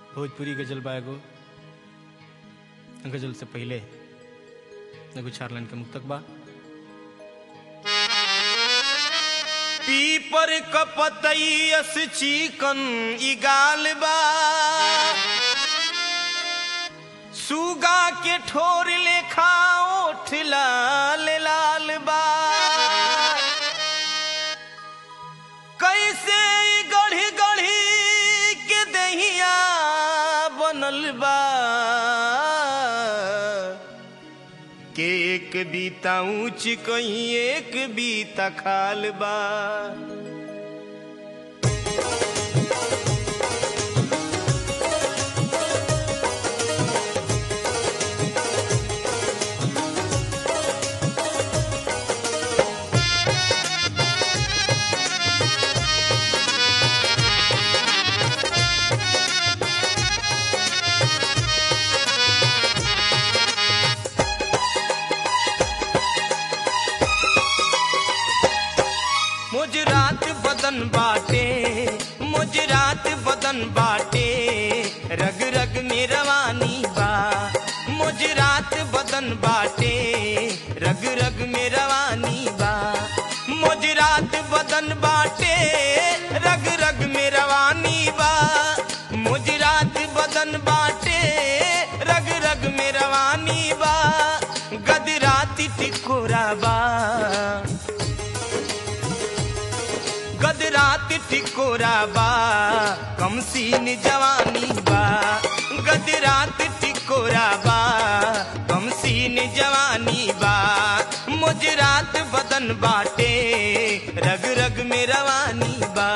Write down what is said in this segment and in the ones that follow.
भोजपुरी गजल बा एगो गजल से पहले एगो चार लाइन के मुक्तक बा पीपर कपतैयस चिकन ई गाल बा सुगा के ठोर लेखा ओठ लाल लाल बा कैसे ई गढ़ी गढ़ी के दहिया बनल बा के एक बीता ऊंच कहीं एक बीता खाल बा मुजरात बदन बाटे मुजरात बदन बाटे रग रग में रवानी बा मुजरात बदन बाटे रग रग में रवानी बा मुजरात बदन बाटे रग रग में रवानी बा मुजरात बदन बाटे रग रग में रवानी बा गदराती टिकोरा बा गदरात टिकोरा बा कम सीन जवानी बा गदरात टिकोरा बा कम सीन जवानी बा मुजरात बदन बाटे रग रग में रवानी बा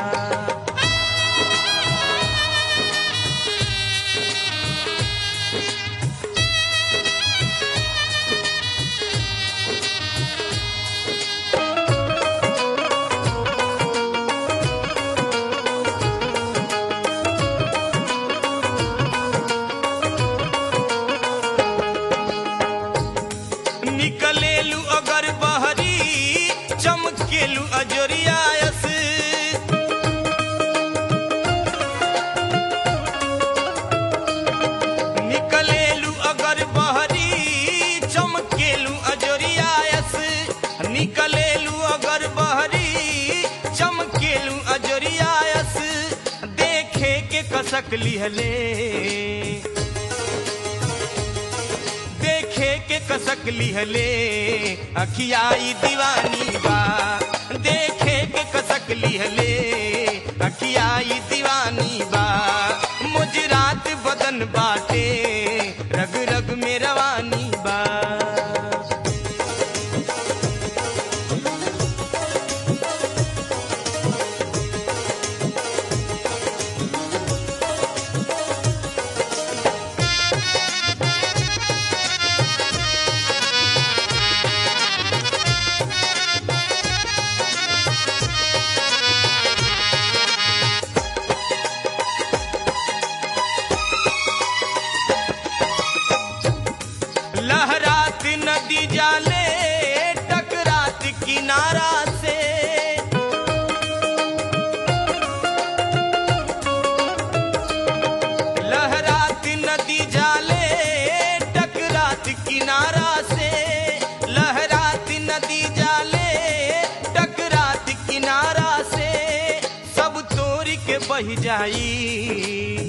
निकलेलू अगर बहरी चमकेलू अजरियायस निकलेलू अगर बहरी चमकेलू अजरियायस निकलेलू अगर बहरी चमकेलू अजरियायस देखे के कसक लिहले देखे के कसक लिहले अखियाई दीवानी बा देखे के कसक लिहले अखियाई दीवानी बा मुजरात बदन बाटे रग रग में रवानी बा लहरात नदी जाले टकरात किनारा से लहरात नदी जाले टकरात किनारा से लहरात नदी जाले टकरात किनारा से सब तोड़ के बह जाई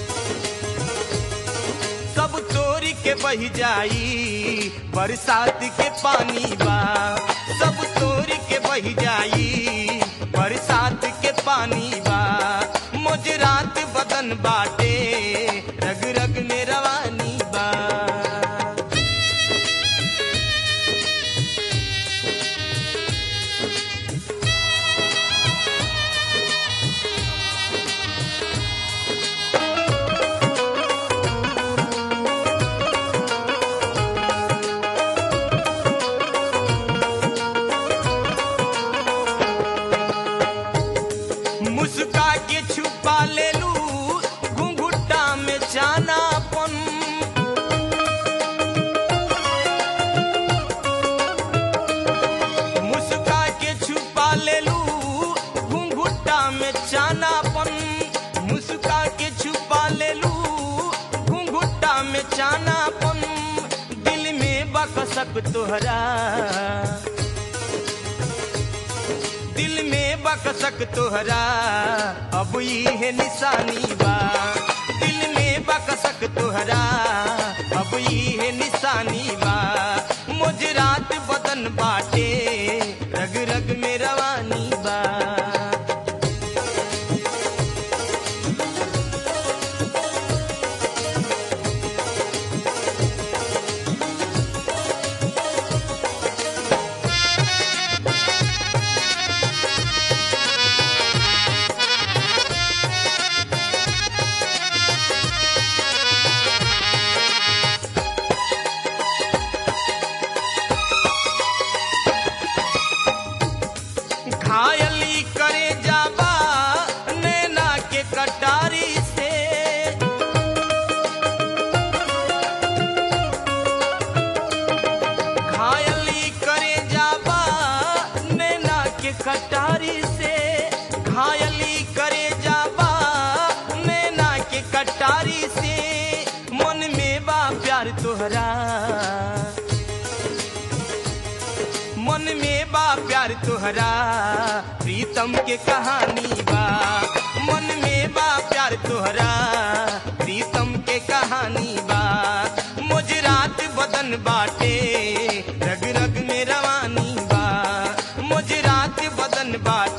सब तोरी के बह जाई बरसात के पानी बा सब तोरी के बह जाई बरसात के पानी बा मुजरात बदन बाटे रग रग में रवानी बा मुस्का के छुपा ले लू घुंघुटा में जानापन मुस्का के छुपा ले लू घुंघुटा में जानापन मुस्का के छुपा ले बकसक तोहरा दिल में बकसक तोहरा अब है निशानी बा दिल में बकसक तोहरा अब है निशानी बा मुजरात बदन बाटे रग रग में रवानी बा घायली करे जाबा नैना के कटारी से घायली करे जाबा नैना के कटारी से घायली करे जाबा नैना के कटारी से मन में बा प्यार तोहरा मन में बा प्यार तोहरा प्रीतम के कहानी बा मन में बा प्यार तोहरा प्रीतम के कहानी बा मुजरात बदन बाटे रग रग में रवानी बा मुजरात बदन बाटे